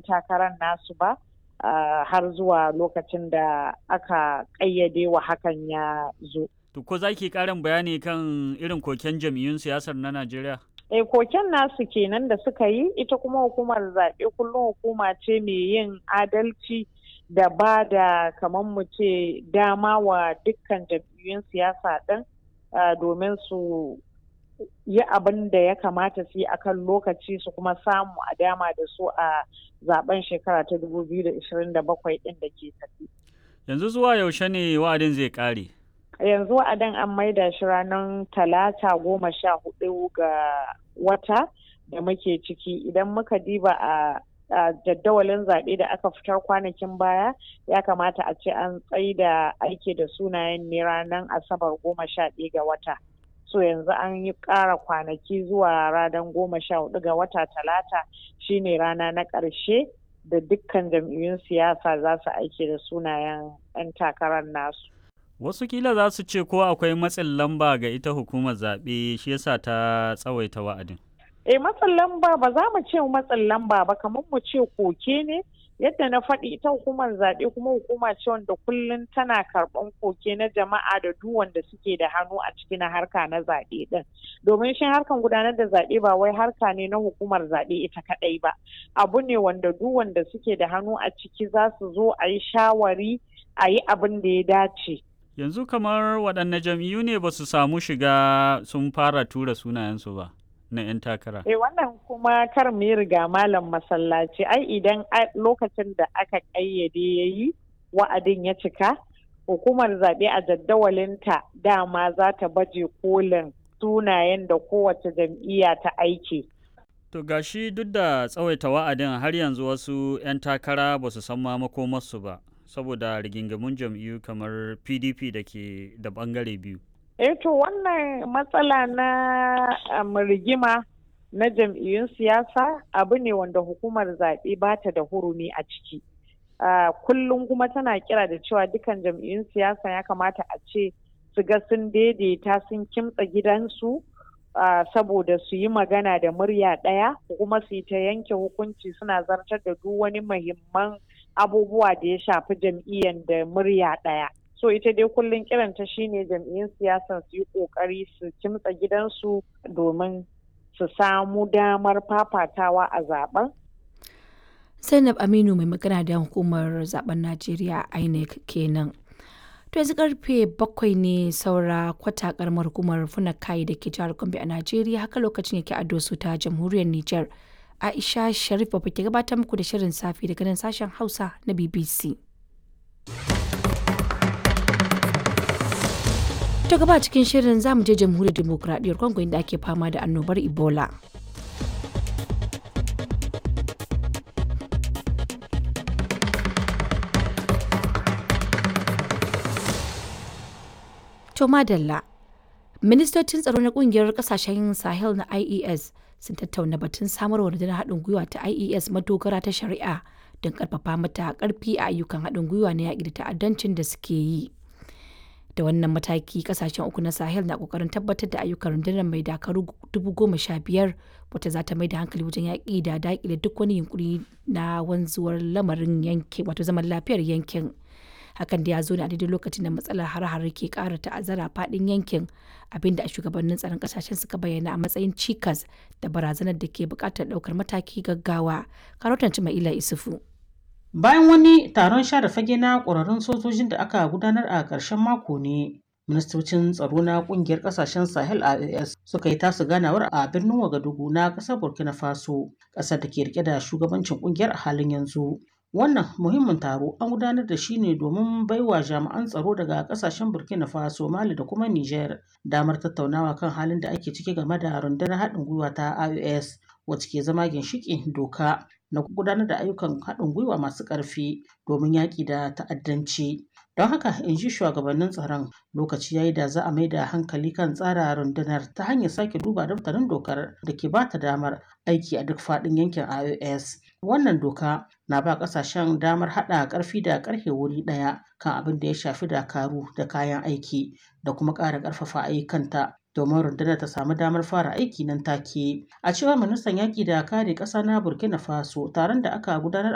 takarar nasu ba har zuwa lokacin da aka ƙayyade wa hakan ya zo. To ko za ki ƙarin bayani kan irin koken jam'iyyun siyasar na Najeriya? E koken nasu kenan da suka yi ita kuma hukumar zaɓe kullum hukuma ce mai yin adalci da ba da kamar mu ce dama wa dukkan jam'iyyun siyasa ɗin domin su yi abin da ya kamata su yi akan lokaci su kuma samu a dama da su a zaben shekara ta 2027 ɗin da ke tafi. Yanzu zuwa yaushe ne wa'adin zai ƙare? yanzu wa'adin an maida shi ranar talata goma sha hudu ga wata da muke ciki idan muka diba a jaddawalin zaɓe da aka fitar kwanakin baya ya kamata a ce an tsaida aiki da sunayen ne ranar asabar goma sha ɗaya ga wata so yanzu an yi ƙara kwanaki zuwa ranar goma sha hudu ga wata talata shine rana na ƙarshe da dukkan jam'iyyun siyasa za su aiki da sunayen 'yan takarar nasu Wasu kila za su ce ko akwai matsin lamba ga ita hukumar zaɓe shi yasa ta tsawaita wa'adin. Eh matsin lamba ba za mu ce matsin lamba ba kamar mu ce koke ne yadda na faɗi ita hukumar zaɓe kuma hukuma ce wanda kullum tana karɓan koke na jama'a da duk wanda suke da hannu a ciki na harka na zaɓe ɗin domin shi harkan gudanar da zaɓe ba wai harka ne na hukumar zaɓe ita kaɗai ba abu ne wanda duk wanda suke da hannu a ciki za su zo a yi shawari a yi abin da ya dace. Yanzu kamar waɗanne jam'iyyu ne ba su samu shiga sun fara tura sunayensu ba na 'yan takara. Eh wannan kuma kar mu yi riga malam masallaci ai idan lokacin da aka ƙayyade ya yi wa'adin ya cika hukumar zaɓe a jaddawalinta dama za ta baje kolin sunayen da kowace jam'iyya ta aiki. To gashi duk da tsawaita wa'adin har yanzu wasu 'yan takara ba su san ma makomarsu ba. saboda rigingamun jam'iyyu kamar pdp da ke da bangare biyu eh to wannan matsala na um, rigima na jam'iyyun siyasa abu ne wanda hukumar zaɓe ba ta da hurumi a ciki uh, kullum kuma tana kira da cewa dukan jam'iyyun siyasa ya kamata a ce su ga sun daidaita sun kimtsa gidansu uh, saboda su yi magana da murya ɗaya kuma su yi ta yanke hukunci suna zartar da duk wani muhimman abubuwa da ya shafi jam'iyyar da murya ɗaya. So ita dai kullum kiranta shine jam'iyyun siyasan su yi ƙoƙari su kimtsa gidansu domin su samu damar fafatawa a zaben. Zainab Aminu mai magana da hukumar zaben Najeriya INEC kenan. To yanzu karfe bakwai ne saura kwata karamar hukumar Funakai da ke jihar Gombe a Najeriya haka lokacin yake a dosu ta jamhuriyar Nijar. Aisha Sharif ba ke gabatar muku da shirin safi daga nan sashen Hausa na BBC. Ta gaba cikin shirin za mu je jamhuriyar demokuraɗiyyar Congo inda ake fama da annobar Ebola. To madalla, ministocin tsaro na kungiyar kasashen Sahel na IES sun tattauna batun samarwa rundunar haɗin gwiwa ta IES madogara ta shari'a don ƙarfafa mata ƙarfi a ayyukan haɗin gwiwa na yaƙi da ta'addancin da suke yi. Da wannan mataki kasashen uku na Sahel na ƙoƙarin tabbatar da ayyukan rundunar mai dakaru dubu goma sha biyar wata za ta mai da hankali wajen yaƙi da daƙile duk wani yunkuri na wanzuwar lamarin yankin wato zaman lafiyar yankin. hakan da ya zo ne a daidai lokacin da matsalar har-har ke kara ta'azzara fadin yankin abinda a shugabannin tsaron kasashen suka bayyana a matsayin cikas da barazanar da ke bukatar daukar mataki gaggawa karotan ila isufu bayan wani taron share fage na ƙwararrun sojojin da aka gudanar a ƙarshen mako ne ministocin tsaro na kungiyar kasashen sahel ias suka yi tasu ganawar a birnin wagadugu na ƙasar burkina faso ƙasar da ke rike da shugabancin kungiyar a halin yanzu Wannan muhimmin taro an gudanar da shi ne domin baiwa jami'an tsaro daga kasashen Burkina Faso, Mali da kuma Niger damar tattaunawa kan halin da ake ciki game da rundunar haɗin gwiwa ta IOS wacce ke zama ginshiƙin doka na gudanar da ayyukan haɗin gwiwa masu ƙarfi domin yaƙi da ta'addanci. Don haka in ji shugabannin tsaron lokaci yayi da za a mai da hankali kan tsara rundunar ta hanyar sake duba daftarin dokar da ke bata damar aiki a duk faɗin yankin IOS. Wannan doka na ba ƙasashen damar haɗa ƙarfi da ƙarfe wuri ɗaya kan abin da ya shafi dakaru da kayan aiki da kuma ƙara ƙarfafa ayyukanta domin rundunar ta samu damar fara aiki nan take. A cewar ministan yaƙi da kare ƙasa na Burkina Faso taron da aka gudanar